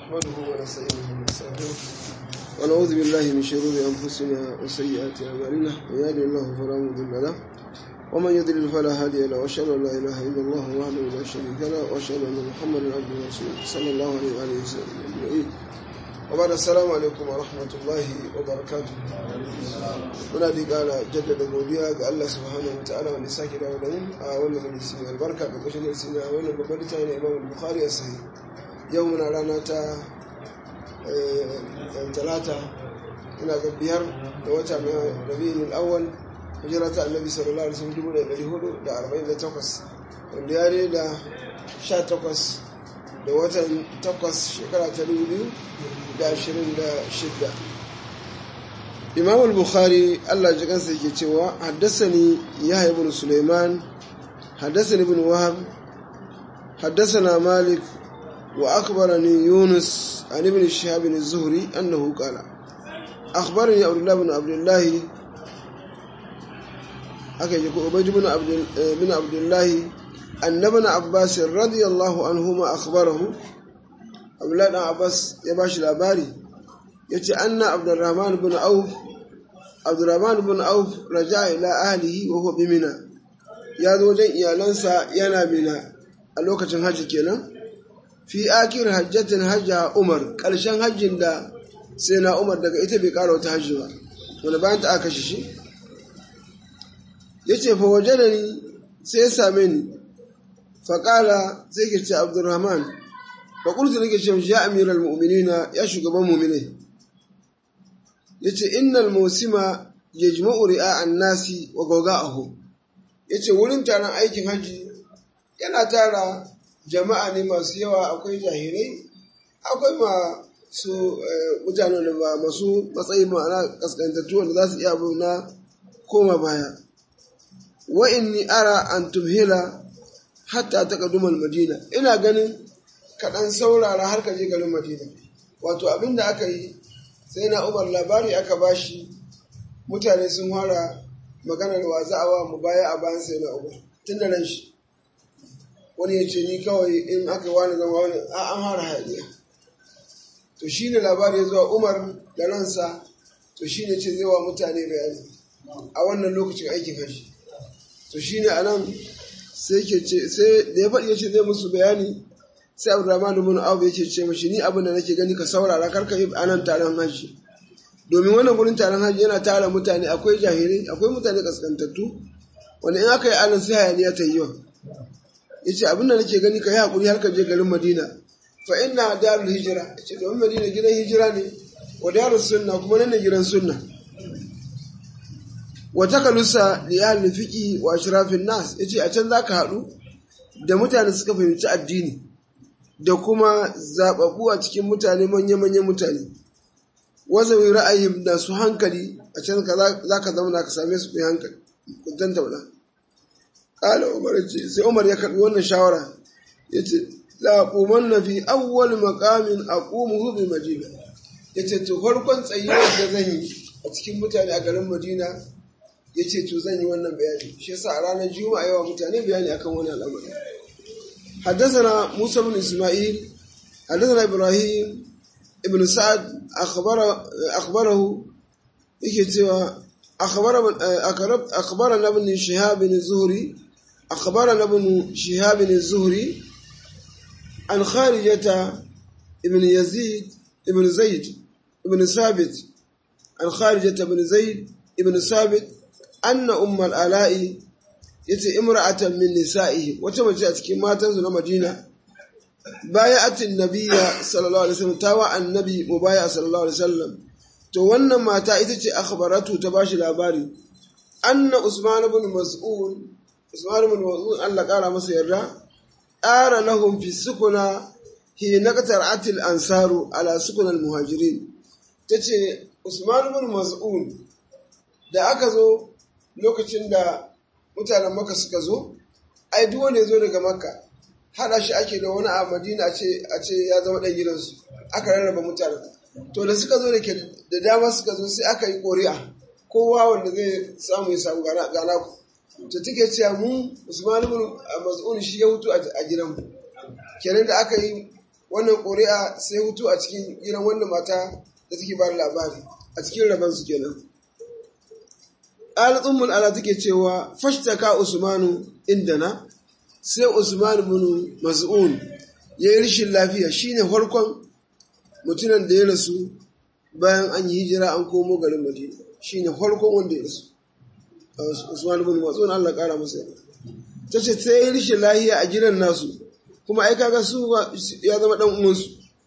نحمده ونستعينه ونستغفره ونعوذ بالله من شرور انفسنا وسيئات اعمالنا من يهد الله فلا مضل له ومن يضلل فلا هادي له واشهد ان لا اله الا الله وحده لا شريك له واشهد ان محمدا عبده ورسوله صلى الله عليه واله وسلم اجمعين وبعد السلام عليكم ورحمه الله وبركاته muna da kara jaddada godiya ga Allah subhanahu wa ta'ala wanda sake dawo da mu a wannan majalisi mai albarka ga kashin darsi na wannan babbar littafi na Imam Bukhari a sahih yau muna rana ta talata ina ga biyar da wata na rabi'ul awwal hijira ta annabi sallallahu alaihi wasallam dubu da ɗari hudu da arba'in da takwas wanda ya da sha takwas da watan takwas shekara ta dubu biyu da ashirin da shidda imam al-bukhari allah ji kansa yake cewa haddasani yahya ibn suleiman haddasani ibn wahab haddasana malik wa akhbarani yunus an ibn shihab bin zuhri annahu qala akhbarani abdullah ibn abdullah aka yi ko ubayd ibn abdul ibn abdullah annabna abbas radiyallahu anhuma akhbarahu abdullah ibn abbas ya bashi labari yace anna abdurrahman ibn auf abdurrahman ibn auf raja ila ahlihi wa huwa bimina ya zo wajen iyalansa yana mina a lokacin hajji kenan fi akir hajjatin hajja umar karshen hajjin da sai na umar daga ita bai kara wata hajji ba wani bayan ta aka shi ya ce fa waje da ni sai ya same ni faƙala sai ke ce abdurrahman faƙultu nake ce ya amiral mu'minina ya shugaban mu'minai yace innal musima yajma'u ri'a'an nasi wa gawga'ahu yace wurin taron aikin haji yana tara jama'a ne masu yawa akwai jahilai akwai masu mutane da ba masu matsayi ma'ana kaskantattu wanda za su iya abu na koma baya wa inni ara an tumhila hatta taqadduma madina ina ganin kaɗan saurara har ka je garin madina wato abin da aka yi sai na umar labari aka bashi mutane sun fara maganar wa za'awa mu baya a bayan sai na umar tun da nan shi wani ya ce ni kawai in aka wani zama wani a an fara hayaniya to shi ne labari ya zuwa umar da ransa to shi ne ce zai wa mutane bayani a wannan lokacin aikin haji to shi ne a nan sai ke ce sai da ya faɗi ya ce zai musu bayani sai abdurrahman ibn auf yake ce mashi ni abin da nake gani ka saurara kar ka yi anan taron haji domin wannan gurin taron haji yana tara mutane akwai jahilai akwai mutane kaskantattu wanda in aka yi anan sai hayaniya ta yi yawa yace abin da nake gani ka yi hakuri har ka je garin madina fa inna darul hijra yace domin madina gidan hijira ne wa darus sunna kuma nan ne gidan sunna wa takalusa li ahli fiqi wa ashrafin nas yace a can zaka haɗu da mutane suka fahimci addini da kuma zaɓaɓɓu a cikin mutane manya-manyan mutane wazawi ra'ayin da su hankali a can za ka zama ka same su kai hankali kuntan tauna ƙala umar ce sai umar ya karɓi wannan shawara ya ce laƙuman na fi awwal makamin a ƙumuhu bi madina ya ce to farkon tsayuwar da zan yi a cikin mutane a garin madina ya ce to zan yi wannan bayani shi yasa a ranar juma'a yawa mutane bayani akan wani al'amari حدثنا موسى بن إسماعيل حدثنا إبراهيم ابن سعد أخبر أخبره يكتوى أخبر أخبرنا ابن شهاب الزهري أخبرنا ابن شهاب الزهري عن خارجة ابن يزيد ابن زيد ابن ثابت عن خارجة ابن زيد ابن ثابت أن أم الآلاء yace imra'atan min nisa'ihi wata mace a cikin matansu na Madina baya'atin nabiyya sallallahu alaihi wasallam tawa annabi mubaya sallallahu alaihi wasallam to wannan mata ita ce akhbaratu ta bashi labari anna usman ibn mas'ud usman ibn mas'ud Allah kara masa yarda ara lahum fi sukuna hi naqtar'at al-ansaru ala sukun al-muhajirin tace usman ibn mas'ud da aka zo lokacin da mutanen maka suka zo ai duk wanda ya zo daga makka haɗa shi ake da wani a madina a ce ya zama ɗan gidansu aka rarraba mutanen to da suka zo da ke da dama suka zo sai aka yi ƙori'a kowa wanda zai samu ya samu gana ku to take cewa mu usman ibn mas'ud shi ya hutu a gidanmu kenan da aka yi wannan ƙuri'a sai hutu a cikin gidan wannan mata da take ba labari a cikin rabon su kenan al-ummul ala take cewa fashtaka usmanu indana sai usman ibn mas'un yayi rishin lafiya shine farkon mutumin da ya rasu bayan an yi hijira an komo garin madina shine farkon wanda ya rasu usman ibn mas'un Allah kara masa tace sai rishin lafiya a gidan nasu kuma ai kaga su ya zama dan uwansu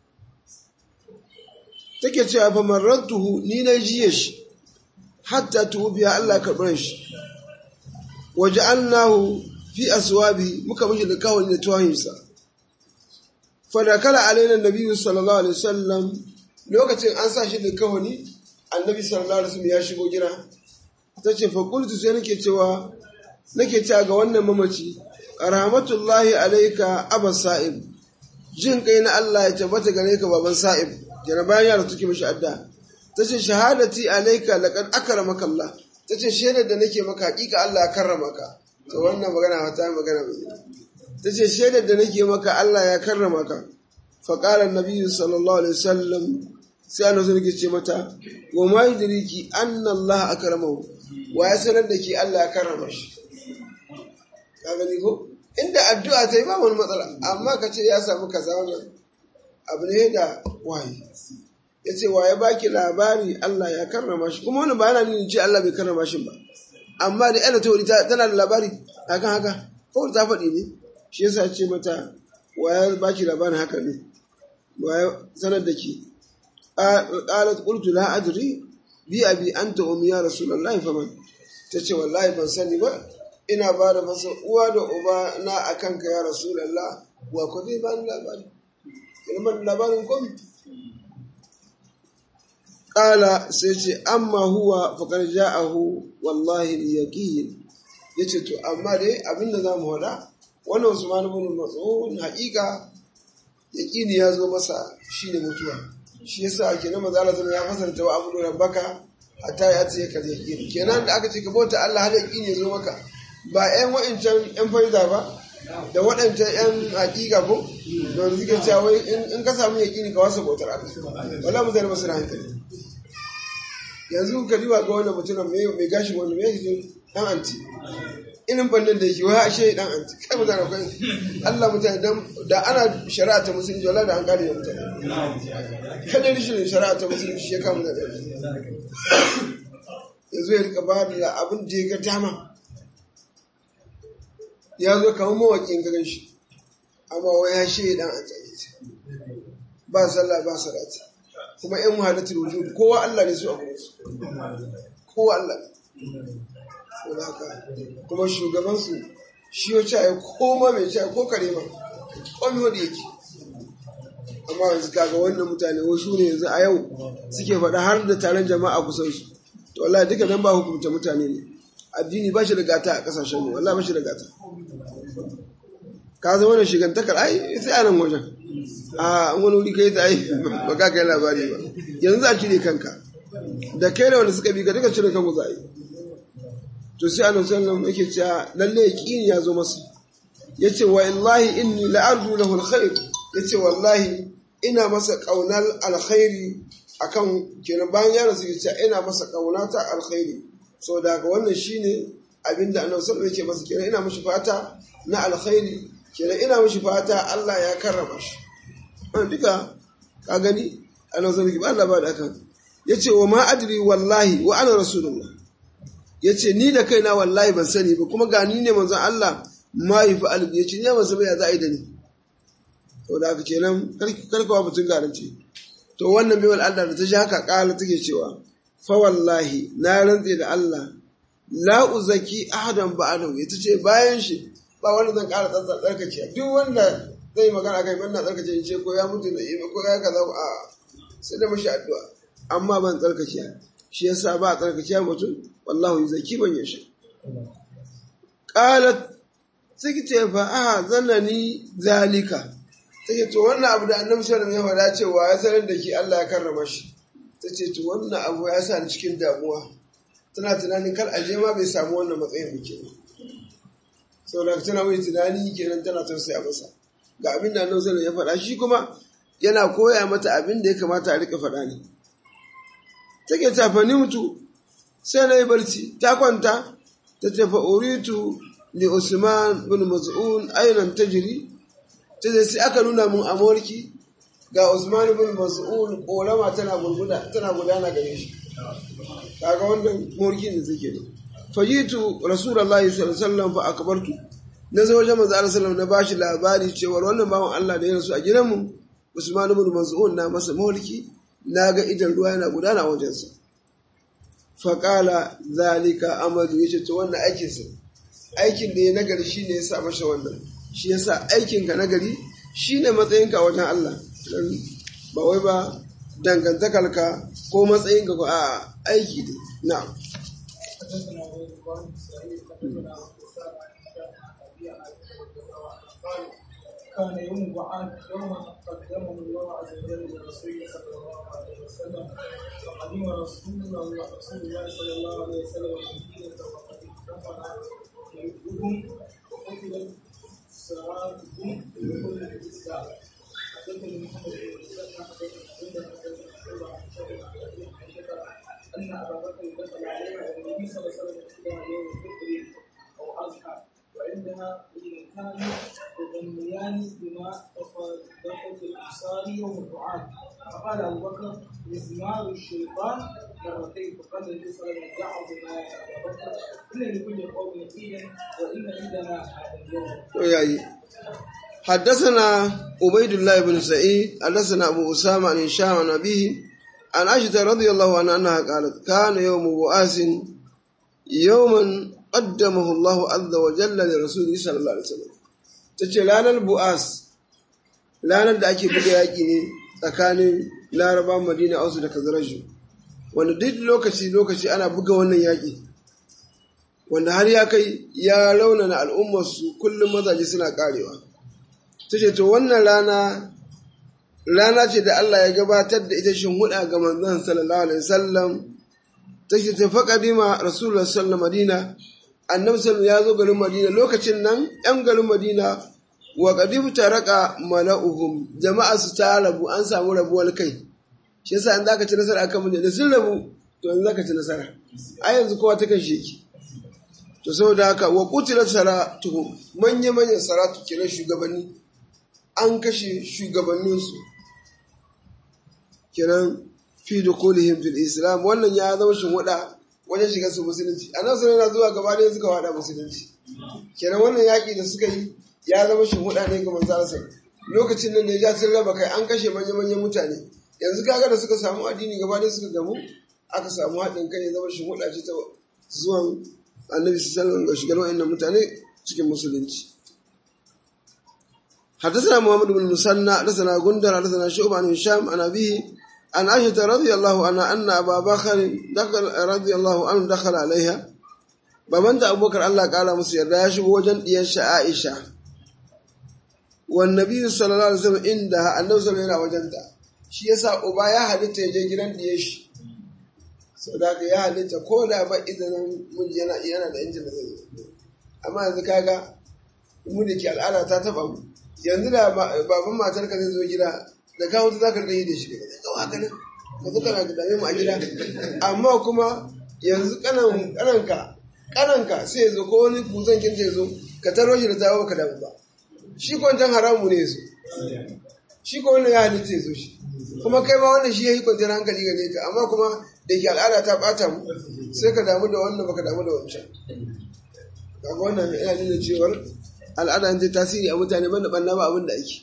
take cewa fa marrantuhu ni na jiye shi hatta tubiya Allah karɓar shi waja'alnahu fi aswabi muka mishi da kawai da tuwahinsa fa da kala alaina nabiyyu sallallahu alaihi wasallam lokacin an sa shi da kawani annabi sallallahu alaihi wasallam ya shigo gida tace fa qultu sai nake cewa nake cewa ga wannan mamaci rahmatullahi alayka aba sa'ib jin kai na Allah ya tabbata gare ka baban sa'ib jana bayan yaro take mishi adda tace shahadati alayka laqad akramaka Allah tace shaidar da nake maka hakika Allah ya karrama ka to wannan magana wata magana mai tace shaidar da nake maka Allah ya karrama ka fa qala an-nabiy sallallahu alaihi wasallam sai annabi sun ce mata wa ma yudriki anna Allah akramahu wa ya sanar da ki Allah ya karrama shi ka gani ko inda addu'a ta yi ba wani matsala amma ka ce ya samu kaza wannan abu ne da waye ya ce waye baki labari Allah ya karrama shi kuma wani ba yana nuna ce Allah bai karrama shi ba amma da yana tauri tana da labari akan haka kawai ta faɗi ne shi yasa ce mata waye baki labarin haka ne waye sanar da ki qalat qultu la adri bi abi anta ummi ya rasulullahi faman tace wallahi ban sani ba ina ba da masa uwa da uba na a kanka ya rasulallah wa ku zai ba ni labari ilman labarin kom ƙala sai ce amma huwa faƙar ja'ahu wallahi yaqin yace to amma dai abinda za mu hada wannan Usman ibn Mas'ud haƙiƙa yaqini ya zo masa shine mutuwa shi yasa ake na maza Allah ya fasarta wa abu rabbaka hatta ya ce ka yaqini kenan da aka ce ka bauta Allah har yaqini ya zo maka ba 'yan wa'incan 'yan faida ba da waɗancan 'yan hakika ko da suke cewa wai in ka samu yaƙini ka wasa bautar Allah wala mu zai masu hankali yanzu ka diba ga wannan mutumin mai gashi wanda mai yake dan anti inin fannin da yake wai ashe dan anti kai mutane kai Allah mutane dan da ana shari'a ta musulunci wala da an kare mutane kada rishin shari'a ta musulunci shi ya kama da yanzu ya rika ba da abin da ya ga dama ya zo kamar mawaƙin garin shi amma wai ya shi dan an tsaye ba sallah ba salati kuma yan muhadatul wujud kowa Allah ne su a gurin su kowa Allah ne ko haka kuma shugaban su shi ya ce ko ma mai ce ko kare ma ko mi wanda yake amma yanzu kaga wannan mutane wasu ne yanzu a yau suke faɗa har da taron jama'a kusan su to wallahi duka nan ba hukunta mutane ne addini ba shi da gata a kasashen mu wallahi ba shi da gata ka zama da shigantakar ai sai a nan wajen a an wani wuri kai ta ai ba ka kai labari ba yanzu za a cire kanka da kai da wanda suka bi ka duka cire kanku za a yi to sai annabi sallallahu alaihi yake cewa lalle yaqini ya zo masa yace wa illahi inni la arju lahu alkhair yace wallahi ina masa kaunar alkhairi akan kenan bayan ya rasu yace ina masa kaunata alkhairi so daga wannan shine abinda annabi sallallahu alaihi yake masa kenan ina mishi fata na alkhairi kenan ina mishi fata Allah ya karrama shi an duka ka gani annabi sallallahu alaihi Allah ba da kan yace wa ma adri wallahi wa ana rasulullah yace ni da kaina wallahi ban sani ba kuma ga ni ne manzon Allah ma yi fa albi yace ni ban san ya za a yi da ni to da haka kenan karkawa mutun garanci to wannan bai wal Allah da ta ji haka kala take cewa fa wallahi na rantse da Allah la uzaki ahadan ba'dahu ita ce bayan shi ba wanda zan ƙara tsantsar tsarkake duk wanda zai magana kai ban na tsarkake in ce ko ya mutu da ibe ko ya kaza a sai da mashi addu'a amma ban tsarkake shi yasa ba a tsarkake mutum wallahu yuzaki ban yashi qalat sai ce fa a zanani zalika take to wannan abu da annabi sallallahu alaihi wasallam ya faɗa cewa ya sanar da ki Allah ya karrama shi tace to wannan abu ya sa ni cikin damuwa tana tunanin kar aje ma bai samu wannan matsayin ba kenan saboda tana mai tunani kenan tana tausaya masa ga abin da annabi sallallahu ya faɗa shi kuma yana koya mata abin da ya kamata a rika faɗa ne take tafani mutu sai na yi barci ta kwanta ta tafa uritu li usman bin maz'un ainan tajri ta ce sai aka nuna mun amurki ga usman bin maz'un korama tana gurguda tana gudana gare shi kaga wannan morkin da suke ne fajitu rasulullahi sallallahu alaihi wasallam fa akbartu na zo wajen manzo Allah sallallahu na bashi labari cewa wannan bawan Allah da ya rasu a gidanmu Usman ibn Maz'un na masa mulki na ga idan ruwa yana gudana a wajensa fa qala zalika amadu yace to wannan aikin sa aikin da ya nagari shine ya sa masa wannan shi yasa aikin ka nagari shine matsayinka wajen Allah ba wai ba dangantakarka ko matsayinka ko a aiki ne na'am حدثنا عبيد الله بن سعيد حدثنا ابو اسامه عن هشام عن ابي عن عائشه رضي الله عنها قال كان يوم بعاد يوما قدمه الله عز وجل لرسوله صلى الله عليه وسلم فقدم رسول الله رسول الله صلى الله عليه وسلم المدينه وقد اكتفنا يحبهم وقتلت سراتهم بكل الاسلام حدثني محمد بن مسلم حدثنا حدثنا شعبه عن شعبه عن ابي عائشه ان ابا بكر دخل عليها والنبي صلى الله عليه وسلم يحبها يوم الفطر او اضحى وعندها ابنتان يغنيان بما تفرقت الابصار يوم الدعاء فقال ابو بكر مزمار الشيطان مرتين فقال النبي صلى الله عليه وسلم دعوا بما يا ابا بكر ان لكل قوم نتيجا وان عندنا هذا اليوم. yayi حدثنا عبيد الله بن سعيد حدثنا أبو أسامة عن هشام عن أبيه عن عائشة رضي الله عنها أنها قالت كان يوم بؤاس يوما قدمه الله عز وجل لرسوله صلى الله عليه وسلم tace ranar bu'as ranar da ake buga yaƙi ne tsakanin laraban madina ausu da kazaraju wanda duk lokaci lokaci ana buga wannan yaƙi wanda har ya kai ya raunana al'ummarsu kullum mazaje suna karewa ta ce to wannan rana rana ce da Allah ya gabatar da ita shin huda ga manzon sallallahu alaihi wasallam ta ce ta faƙadima rasulullah sallallahu madina annabi sallallahu ya zo garin madina lokacin nan yan garin madina wa qadibu taraka mala'uhum jama'a su ta rabu an samu rabuwar kai shi yasa in zaka ci nasara akan mun da sun rabu to yanzu zaka ci nasara a yanzu kowa ta kan sheki to saboda haka wa qutila saratuhum manya manyan saratu kenan shugabanni an kashe shugabanninsu kenan fi dukulihim fil islam wannan ya zama shinwada wajen shiga su musulunci a nan yana zuwa gaba ɗaya suka wada musulunci kenan wannan yaƙi da suka yi ya zama shinwada ne ga manzo lokacin nan ne ya sun raba kai an kashe manya-manyan mutane yanzu kaga da suka samu addini gaba ɗaya suka gamu aka samu haɗin kai ya zama shinwada ce ta zuwan annabi sallallahu alaihi ga shigar wa'annan mutane cikin musulunci حدثنا محمد بن المثنى حدثنا غندر حدثنا شعبة عن هشام عن أبيه عن عائشة رضي الله عنها أن أبا بكر دخل رضي الله عنه دخل عليها بمن أبو بكر الله قال مسير راش وجن ينشا عائشة والنبي صلى الله عليه وسلم عندها النبي صلى الله عليه وسلم shi yasa uba ya halitta ya je gidan diye shi sau da ya halitta ko da ba izinin mun yana yana da injin da zai amma yanzu kaga mu da ke al'ada ta taba mu yanzu da baban matar ka zai zo gida da kawo ta zaka yi da shi ka zai kawo haka nan ka zo kana da dame mu a gida amma kuma yanzu kanan kananka kananka sai ya zo ko wani kuzan kin ya zo ka taro shi da tawo ka damu ba shi ko wancan haramu ne yazo shi ko wannan ya halitta ya zo shi kuma kai ma wannan shi ya yi kwanciyar hankali gare ka amma kuma da ke al'ada ta bata mu sai ka damu da wannan baka damu da wancan kaga wannan yana nuna cewar al'ada ta tasiri a mutane banda banna ba abin da ake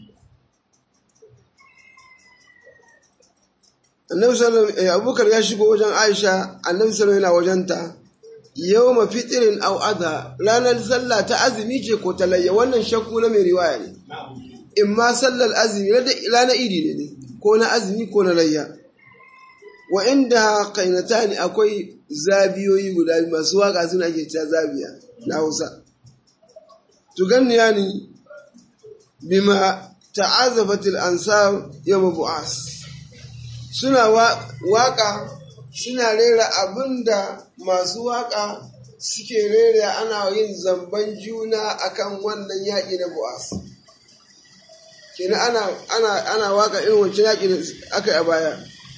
annabi sallallahu alaihi abubakar ya shigo wajen aisha annabi sallallahu yana wajenta yawma fitrin aw adha ranar sallah ta azumi ce ko ta layya wannan shakku na mai riwaya ne in ma sallar azumi ranar idi ne ko na azumi ko na layya wa inda kainatani akwai zabiyoyi guda masu waka suna ake cewa zabiya na Hausa tuganniyani bima ta'azafatil ansar yawm bu'as suna waka suna rera abinda masu waka suke rera ana yin zamban juna akan wannan yaƙi na bu'as kenan ana ana ana waka irin wancan yaƙi da aka yi a baya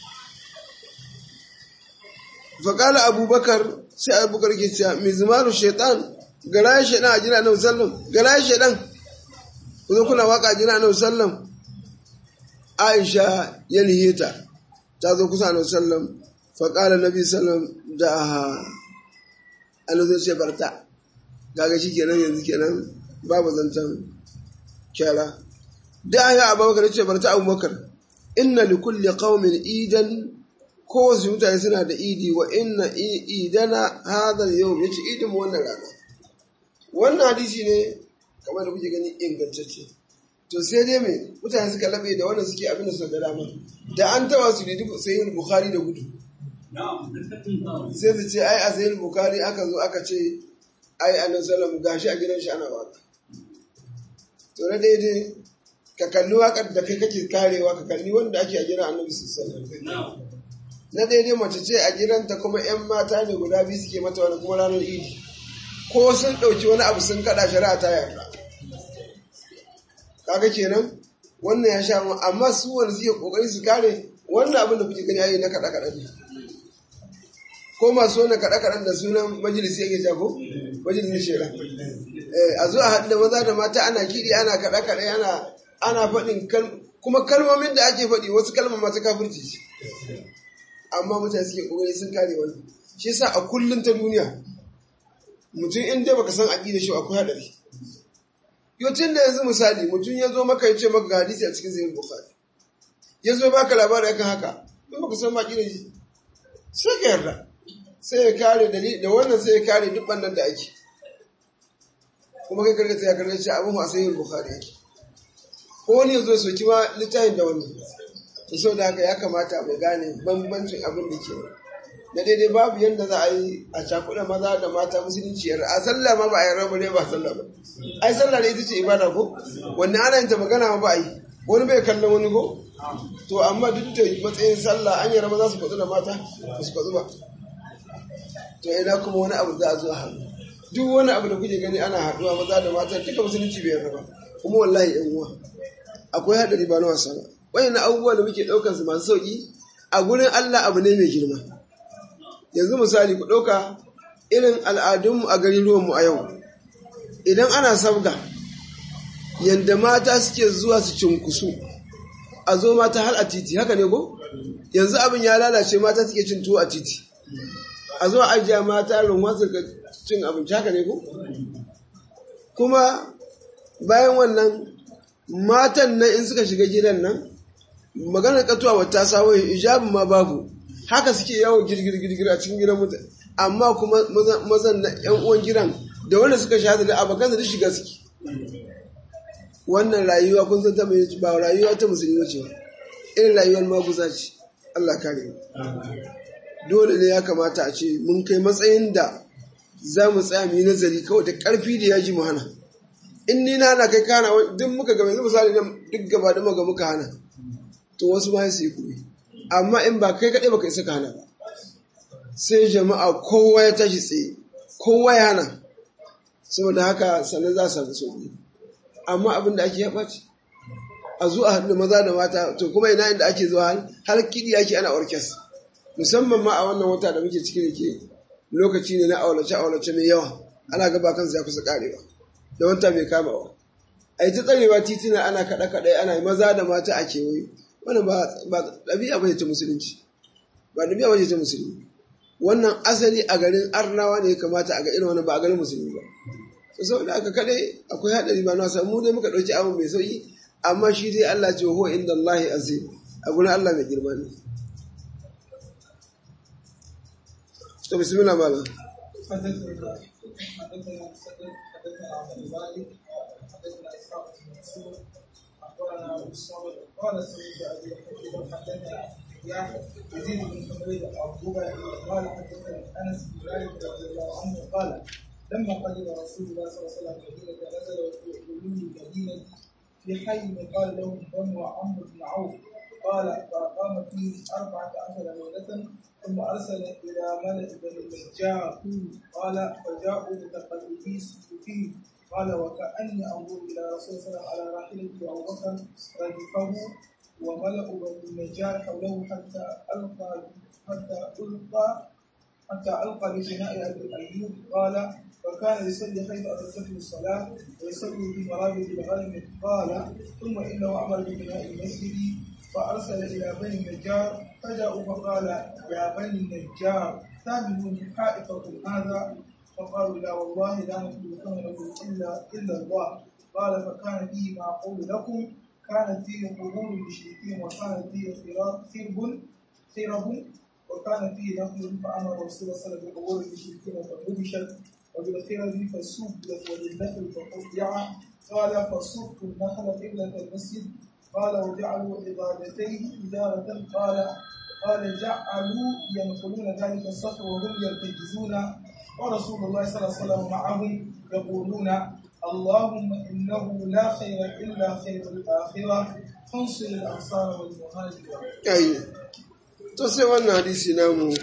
faƙala abubakar sai abubakar ke cewa mizmaru shaitan garayen shaitan a jina na sallam garayen shaitan kuma kuna waka a jina na sallam aisha ya niheta ta zo kusa na sallam faƙala nabi sallam da aha annabi ce barta gaga shi kenan yanzu kenan babu zancen kyara da ya abubakar ce barta abubakar inna li kulli qaumin idan kowace mutane suna da idi wa inna idana hadha yau yace idin mu wannan rana wannan hadisi ne kamar da kuke gani ingantacce to sai dai me mutane suka labe da wannan suke abin da suka ga dama da an taba su ne sai bukhari da gudu sai su ce ai a sayin bukhari aka zo aka ce ai annabi sallallahu gashi a gidan shi ana waka to na daidai ka kalli wakar da kai kake karewa ka kalli wanda ake a gidan annabi sallallahu alaihi na daidai mace ce a gidanta kuma 'yan mata ne guda biyu suke mata wani kuma ranar idi ko sun ɗauki wani abu sun kaɗa shari'a ta yarda kaga kenan wannan ya sha mu amma su wani suke kokari su kare wannan abin da kuke gani yayi na kaɗa kaɗa ne ko masu wannan kaɗa kaɗan da sunan majalisi yake jago majalisin shera a zo a haɗu da maza da mata ana kiɗi ana kaɗa kaɗa ana ana faɗin kuma kalmomin da ake faɗi wasu kalmar masu kafirci ce amma mutane suke kokari sun kare wani shi yasa a kullun ta duniya mutum in dai baka san aqida shi akwai hadari yocin da yanzu misali mutum ya zo maka ya ce maka hadisi a cikin sahih bukhari ya zo baka labari akan haka in baka san aqida shi sai ka yarda sai ya kare dalili da wannan sai ya kare duk bannan da ake kuma kai karkata ya karkata ce abin a sahih bukhari yake ko wani ya zo soki ma littafin da wani to sau da haka ya kamata mu gane bambancin abin da ke na daidai babu yadda za a yi a cakuɗa maza da mata musulunci yar a sallah ma ba a yi rabu ne ba sallah ba ai sallah da ita ce ibada ko wanda ana yin ta magana ma ba a yi wani bai kallon wani ko to amma duk da matsayin sallah an yi maza su kwatsu da mata ba su kwatsu ba to ina kuma wani abu za a zo hannu duk wani abu da kuke gani ana haɗuwa maza da mata duka musulunci bai yarda ba kuma wallahi yan uwa akwai haɗari ba na wasa ba wayan abubuwa da muke ɗaukar su masu sauƙi a gurin Allah abu ne mai girma yanzu misali ku ɗauka irin al'adunmu a garin ruwanmu a yau idan ana sabga yadda mata suke zuwa su cinkusu a zo mata har a titi haka ne ko yanzu abin ya lalace mata suke cin tuwo a titi a zo a ajiya mata runwa su cin abinci haka ne ko kuma bayan wannan matan nan in suka shiga gidan nan maganar katuwa wata sawo hijabin ma babu haka suke yawo girgir girgir a cikin gidan mutane amma kuma mazan na yan uwan gidan da wanda suka shahada da abokan da shiga suke wannan rayuwa kun san ta mai ba rayuwa ta musulmi ce irin rayuwar maguza ce Allah kare dole ne ya kamata a ce mun kai matsayin da za mu tsaya mu yi nazari kawai da ƙarfi da yaji mu hana in ni na hana kai kana duk muka ga yanzu misali nan duk gaba da muka muka hana to wasu ma su yi kuɗi amma in ba kai kaɗai baka isa ka hana ba sai jama'a kowa ya tashi tsaye kowa ya hana saboda haka sannan za su samu sauƙi amma abin da ake ya ɓaci a zuwa haɗu maza da mata to kuma ina inda ake zuwa har kiɗi ake ana orkes musamman ma a wannan wata da muke ciki da ke lokaci ne na aulace aulace mai yawa ana gaba kansa ya kusa karewa da wanta mai kamawa a yi ta tsarewa titina ana kaɗa kaɗai ana yi maza da mata a kewaye wannan ba ɗabi'a ba ta musulunci ba ɗabi'a ba ta musulmi wannan asali a garin arnawa ne ya kamata a ga irin wani ba a garin musulmi ba to saboda aka kaɗai akwai haɗari ba na wasa mu dai muka ɗauki abin mai sauƙi amma shi dai Allah ce huwa inda Allah azim a gurin Allah mai girma ne to bismillah malam حدثنا حدثنا مسدد حدثنا عبد المالك حدثنا اسحاق بن منصور اخبرنا ابو الصامت قال سمعت ابي حكيم حدثنا يحيى يزيد بن حميد عقوبه قال حدثنا انس بن مالك رضي الله عنه قال لما قدم رسول الله صلى الله عليه وسلم المدينه نزل في علوم المدينه في حي قال لهم بنو عمرو بن عوف قال فأقام فيه أربعة عشر ليلة ثم أرسل إلى ملك بني النجار قال فجاءوا متقلبي السيوفين قال وكأني أنظر إلى رسول الله صلى الله عليه وسلم على راحلته أبو بكر ردفه وملأ بني النجار حوله حتى ألقى حتى ألقى حتى ألقى ببناء أبي أيوب قال وكان يصلي حيث أدركته الصلاة ويصلي في مرابط الغنم قال ثم إنه أمر ببناء المسجد فأرسل إلى بني النجار فجاءوا فقال يا بني النجار تامنون حائطكم هذا فقالوا لا والله لا نطلب ثمنه إلا إلا الله قال فكان فيه ما أقول لكم كانت فيه قبور المشركين وكانت فيه خرب خرب وكان فيه نخل فأمر رسول الله صلى الله عليه وسلم بقبور المشركين فنبشت وبالخرب فسبت وبالنخل فقطع قال فصبت النخل قبلة المسجد قال وجعلوا عبادتيه إدارة قال قال جعلوا ينقلون ذلك الصخر وهم يرتجزون ورسول الله صلى الله عليه وسلم معهم يقولون اللهم إنه لا خير إلا خير الآخرة فانصر الأنصار والمهاجر أي تصير أن حديث نامو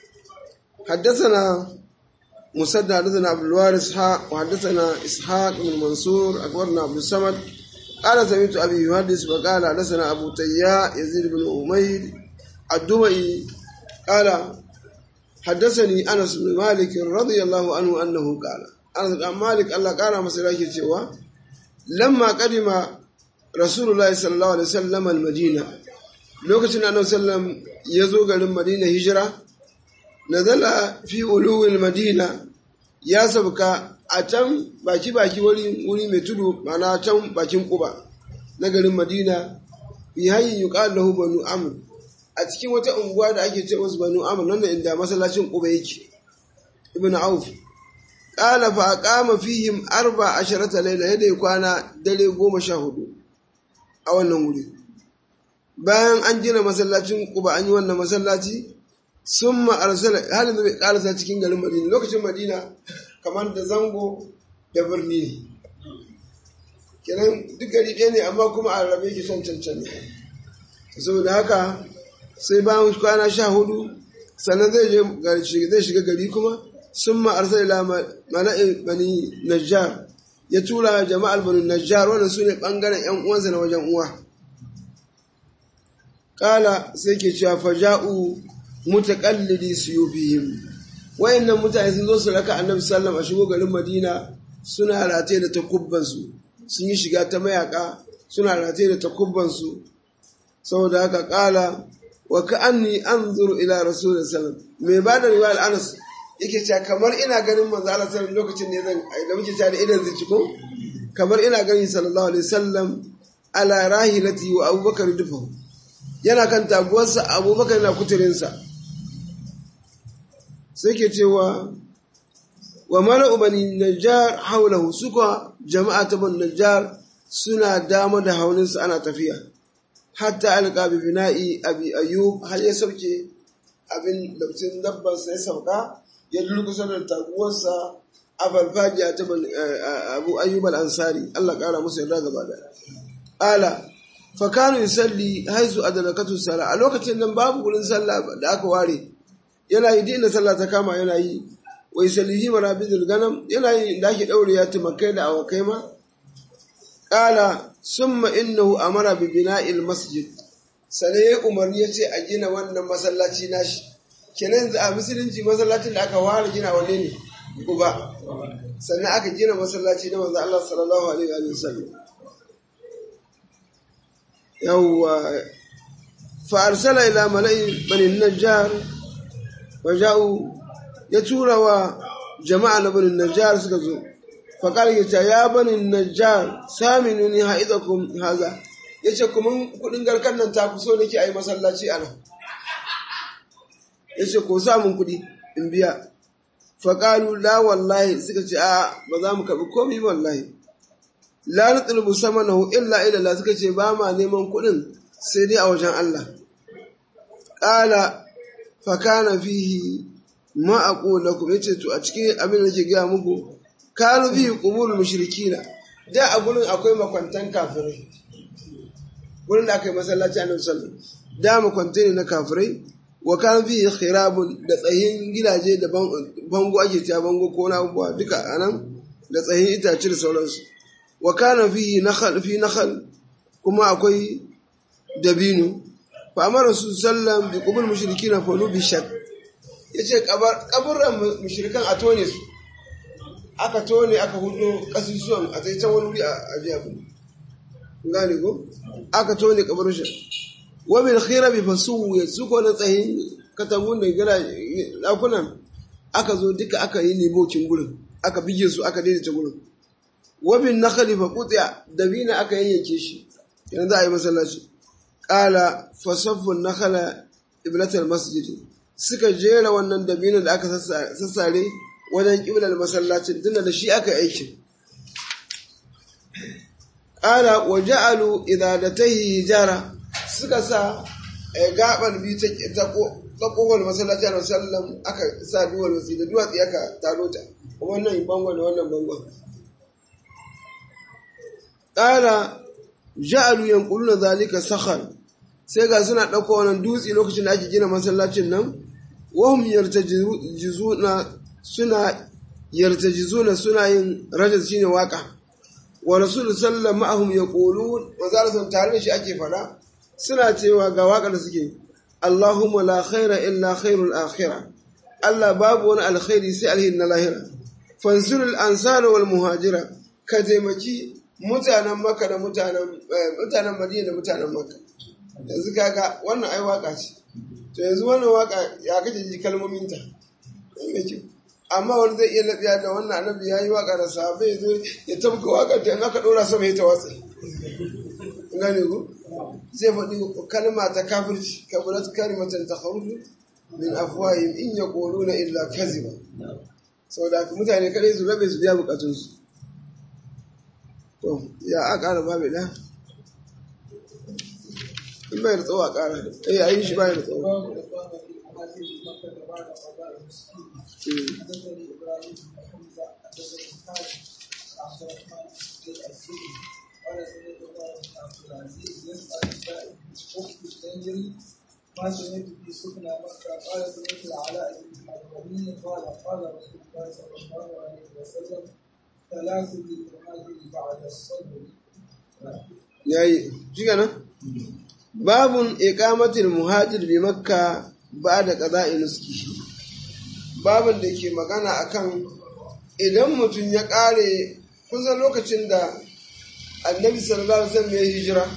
حدثنا مسدد حدثنا عبد الوارث وحدثنا إسحاق بن منصور أخبرنا عبد الصمد قال سمعت أبي يحدث وقال حدثنا أبو تياء يزيد بن أمير الدمئي قال حدثني أنس بن مالك رضي الله عنه أنه قال أنس بن مالك الله قال مسلاك cewa لما قدم رسول الله صلى الله عليه وسلم المدينة lokacin annabi sallam ya zo garin madina hijira nazala fi uluwil madina ya sauka a can baki baki wuri wuri mai tudu mana can bakin kuba na garin madina bi hayyin yuqal lahu banu amr a cikin wata unguwa da ake ce musu banu amr nan inda masallacin kuba yake ibn auf qala fa aqama fihim arba asharata layla yadda kwana dare goma sha hudu a wannan wuri bayan an gina masallacin kuba an yi wannan masallaci sun ma'arsala halin da bai karasa cikin garin madina lokacin madina kamar da zango da birni ne kenan duk gari ɗaya ne amma kuma a rabe ke son cancan ne saboda haka sai bayan kwana sha hudu sannan zai je zai shiga gari kuma sun ma'arsala ila mala'in bani najjar ya tura jama'ar bani najjar wannan su ne ɓangaren 'yan uwansa na wajen uwa kala sai ke cewa faja'u mutaqallidi suyufihim wayannan mutane sun zo su raka annabi sallam a shigo garin madina suna rataye da takubban su sun yi shiga ta mayaka suna rataye da takubban su saboda haka kala wa ka'anni anzuru ila rasul sallam mai ba da riwayar anas yake cewa kamar ina ganin manzo Allah sallallahu lokacin ne zan da muke cewa da idan zai ko kamar ina ganin sallallahu alaihi wasallam ala rahilati wa abubakar dufahu yana kan taguwarsa abubakar na kuturinsa sai ke cewa wa mala'u bani najjar haulahu suka jama'a ta bani najjar suna dama da haulinsa ana tafiya hatta alƙa bi bina'i abi ayyub har ya sauke abin lautin dabbansa ya sauka ya durkusa da taguwarsa a farfajiya ta abu ayyub al-ansari Allah ƙara musu yarda gaba da ala fakanu yusalli haizu adalakatu sala a lokacin nan babu gurin sallah da aka ware yana yi dinda sallah ta kama yana yi wa yusallihi marabidul ganam yana yi da ake daure ya tumakai da awakai ma qala summa innahu amara bi bina'il masjid sai ya umarni yace a gina wannan masallaci nashi kenan yanzu a musulunci masallacin da aka ware gina wanne ne uba sannan aka gina masallaci na manzo Allah sallallahu alaihi wa sallam yawwa fa'arsala ila mala'i banin najjar waja'u ya tura wa jama'a na banin najjar suka zo faƙar ya ce ya banin najjar saminu ni ha'izakum haza ya ce kuma kudin garkan nan ta fi so nake a yi masallaci a nan ya ce ko samun kudi in biya faƙalu la wallahi suka ce a ba za mu kaɓi komi wallahi la nutlubu samanahu illa ila Allah suka ce ba ma neman kuɗin sai dai a wajen Allah qala fa kana fihi ma aqulu lakum yace to a cikin abin da nake ga muku kanu fihi qubulul mushrikina da a gurin akwai makwantan kafirai gurin da aka yi masallaci annabi sallallahu da makwantai ne na kafirai wa kan fihi khirabun da tsayin gidaje da bango ake cewa bango ko na abubuwa duka anan da tsayin itace da sauransu wa kana fi nakhal fi nakhal kuma akwai dabino fa amara su sallam bi qubul mushrikin fa lu bi shak yace kabar kaburran mushrikan a tone su aka tone aka hudo kasusuwan a sai can wani wuri a jiya ku gane ko aka tone kabarin shi wa bil khirabi fasu su ko na tsayin katabun da gara dakunan aka zo duka aka yi nebokin gurin aka bige su aka daidaita gurin wabin na khalifa kutsiya dabina aka yayyanke shi yanzu za a yi masallaci ƙala fasaffun na khala iblatar masjidi suka jera wannan dabina da aka sassare wajen ƙiblar masallacin tunda da shi aka aikin ƙala wa ja'alu idadatahi hijara suka sa gaɓar biyu ta ƙofar masallaci a sallam aka sa duwar wasi da duwatsi aka taro ta wannan bangon da wannan bangon ƙara ja'alu yanquluna zalika sakhar sai ga suna ɗauko wannan dutse lokacin da ake gina masallacin nan wahum yartajizuna suna yartajizuna suna yin rajaz shine waka wa rasul sallallahu ma'ahum yaqulun wa zalika tare da shi ake fada suna cewa ga waka da suke Allahumma la khaira illa khairul akhirah Allah babu wani alkhairi sai alhin na lahira fansurul ansara wal muhajira ka taimaki mutanen maka da mutanen mutanen madina da mutanen maka yanzu kaga wannan ai waka ce to yanzu wannan waka ya kace ji kalmomin ta amma wani zai iya lafiya da wannan annabi yayi waka da sahabbai zo ya tabka waka da in aka dora sama ya tawatsa gane ku zai faɗi kalma ta kafirci kabulat kalimatan takharuju min afwahim in yaquluna illa kaziba saboda haka mutane kadai su rabe su biya bukatunsu to ya a ƙara babu ɗaya in bai da tsawo a ƙara eh a yi shi bai da tsawo ما سمعت في سكنى مكة قال سمعت العلاء بن حضرمي قال قال رسول الله صلى الله عليه وسلم ثلاث للمهاجر بعد الصبر yayi shiga nan babun iqamatul muhajir bi makka ba'da qada'i nuski babun da ke magana akan idan mutum ya kare kusan lokacin da annabi sallallahu alaihi wasallam ya hijira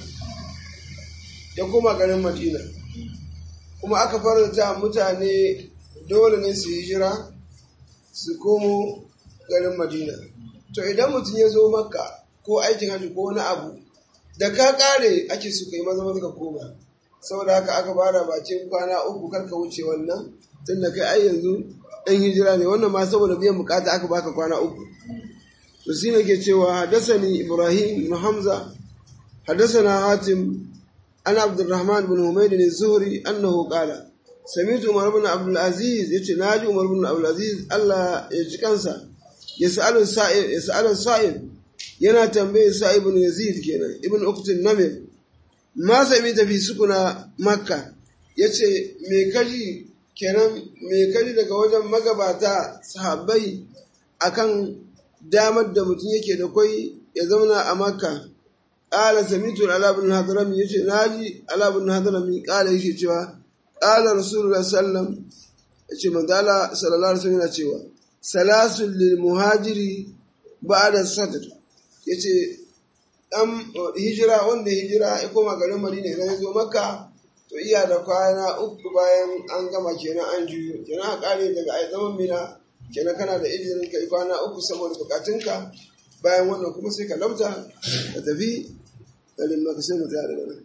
ya koma garin madina kuma aka faranta mutane dole ne su hijira su komo garin madina to idan mutum ya zo makka ko aikin hajji ko wani abu da ka kare ake su kai maza maza ka koma saboda haka aka bada bakin kwana uku karka wuce wannan tun da kai ai yanzu ɗan hijira ne wannan ma saboda biyan bukata aka baka kwana uku to shi ne ke cewa hadasani ibrahim ibn hamza hadasana hatim an abdurrahman bin humayd ne zuhri annahu qala samitu umar ibn abdul aziz yace naji umar ibn abdul aziz Allah ya ji kansa yas'alu sa'il yas'alu sa'il yana tambaye sa ibn yazid kenan ibn uqtin namir ma sami tafi sukuna makka yace me kaji kenan me kaji daga wajen magabata sahabbai akan damar da mutum yake da kwai ya zauna a makka qala samitu ala ibn hadrami yace naji ala ibn hadrami qala yake cewa qala rasulullah sallam yace manzala sallallahu alaihi wasallam yana cewa salasul lil muhajiri ba'da sadr ya ce ɗan hijira wanda hijira ya koma garin madina idan ya zo makka to iya da kwana uku bayan an gama kenan an juyo kenan a ƙare daga ai zaman mina kenan kana da izinin kai kwana uku saboda bukatunka bayan wannan kuma sai ka lauta ka tafi garin maka sai mu tsaya daga nan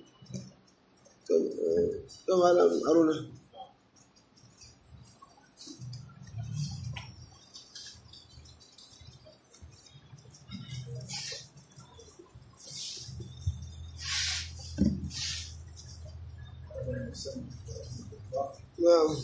to malam haruna نعم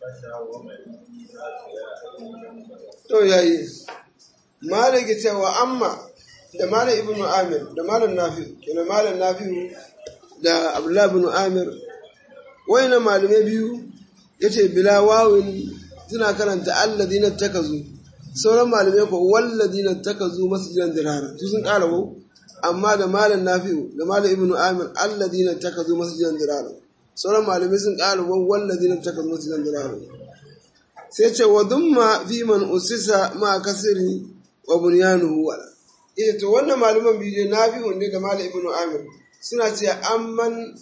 to yayi malaki cewa amma da malam ibnu amir da malam nafi kenan malam nafi da abdullahi ibn amir wayannan malamai biyu yace bila wawin suna karanta alladina takazu sauran malamai ko walladina takazu masjidan dirara su sun kara ko amma da malam nafi'u da malam ibnu amir alladina takazu masjidan dirara sauran malamai sun kara ko walladina takazu masjidan dirara sai ce wa dumma fi man usisa ma kasiri wa bunyanuhu wala eh to wannan malaman biyu nafi'u ne da malam ibnu amir suna ce amman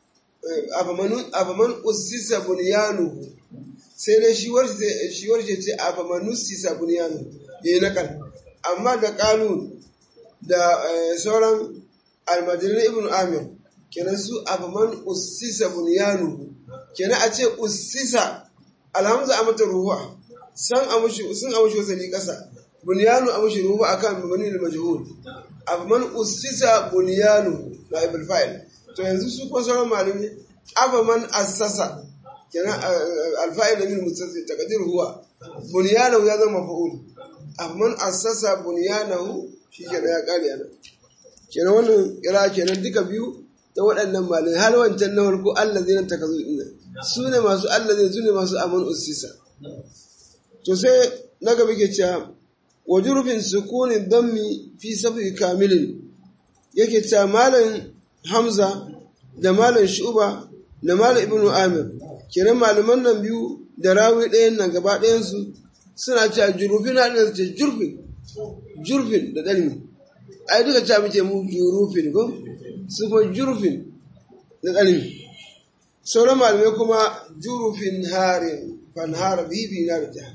afaman usisa bunyanuhu sai dai shi warce ce afaman usisa bunyanuhu ya yi nakal amma da kanun da sauran almajirin ibn amir kenan su afaman usisa bunyanuhu kenan a ce usisa alhamza a mata ruwa san amushi sun amushi wasani kasa bunyanu amushi ruwa akan mabani da majhul afaman usisa bunyanuhu na ibn fa'il to yanzu su kuma sauran malami aba man assasa kenan alfa'il min mustasil taqdir huwa bunyanahu ya zama maf'ul man assasa bunyanahu shi kenan ya kare yana kenan wannan kira kenan duka biyu da waɗannan malamai hal wancan na farko Allah zai nan takazu ina su ne masu Allah zai su ne masu aman ussisa to sai na gaba ke cewa wa jurfin sukunin dammi fi safi kamilin yake cewa malam Hamza da Malam Shuba da Malam Ibn Amir kenan malaman nan biyu da rawi ɗayan nan gaba ɗayansu suna cewa jurufin na ɗin ce jurfin jurfin da ɗalmi ai duka cewa muke mu jurufin ko su kuma jurfin da ɗalmi sauran malamai kuma jurufin harin fanhara bibi na da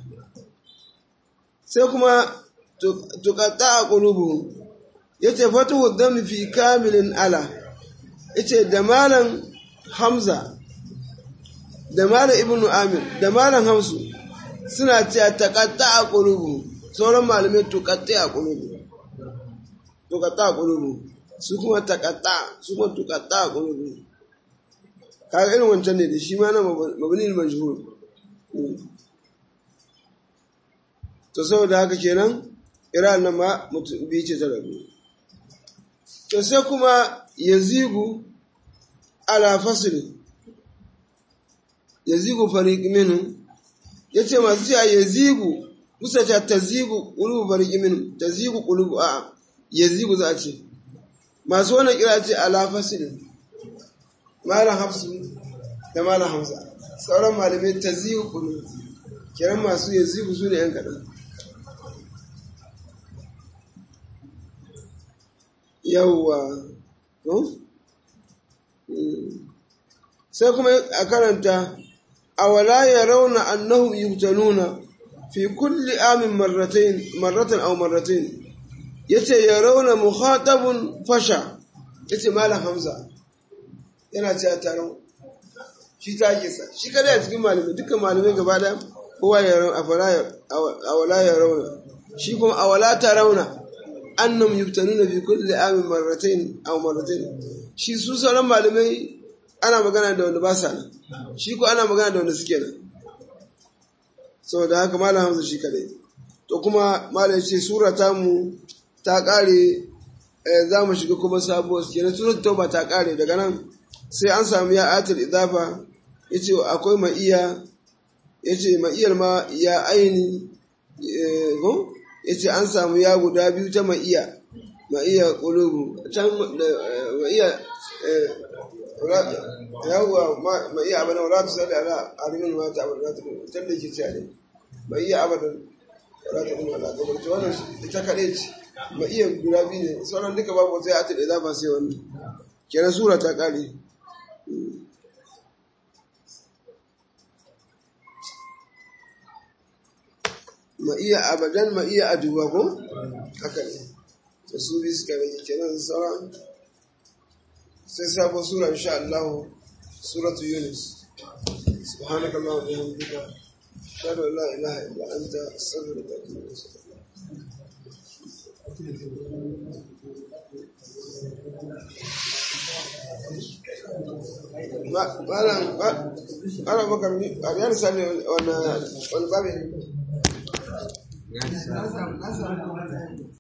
sai kuma tukatta a ƙulubu ya ce fatuhu dami fi kamilin ala yace da malam Hamza da malam Ibnu Amir da malam Hamsu suna cewa taqatta a qulubu sauran malamai tuqatta a qulubu tuqatta a qulubu su kuma taqatta su kuma tuqatta a qulubu kaga irin wancan ne da shi ma na mabni al-majhul to saboda haka kenan iran nan ma mutum bi ce ta rabu to sai kuma yazigu ala fasli yazigu fariq minhum yace masu cewa yazigu musa ta tazigu qulubu fariq minhum tazigu qulubu a yazigu za a ce masu wannan kira ce ala fasli malam hafsu da malam hamza sauran malamai tazigu qulubu kiran masu yazigu su ne yan kaɗan yawwa sai kuma a karanta a wala ya rauna annahum yubtanuna fi kulli amin marratain marratan aw marratain yace ya rauna mukhatabun fasha yace malam hamza yana cewa taron shi ta yake sa shi kada a cikin malamai dukkan malamai gaba da kowa ya rauna a wala ya rauna shi kuma a wala ta rauna annam yubtanuna fi kulli amin marratain aw marratain shi su sauran malamai ana magana da wanda ba sa nan shi ko ana magana da wanda suke nan saboda haka malam hamza shi kadai to kuma malam ce sura ta mu ta kare za mu shiga kuma sabuwar kenan surat tauba ta kare daga nan sai an samu ya atul idafa yace akwai ma'iya yace ma'iyar ma ya aini ko yace an samu ya guda biyu ta ma'iya ma'iya qulubu can ma'iya yawwa ma'iya abadan wala tusalli ala alimin ma ta abadan ta can da yake cewa ne ma'iya abadan wala ta kuma ala gabar to wannan ita kaɗai ce ma'iya guda biyu ne sauran duka babu wata ya ta da zafa sai wannan kenan sura ta ƙare ma iya abadan ma iya aduba ko haka ne to su bi suka rage kenan sauran sai sabon sura insha Allah suratu Yunus سبحانك اللهم وبحمدك أشهد أن لا إله إلا أنت أستغفرك وأتوب إليك malam malam bakar ni a riyar sani wani wani babu Ya sa.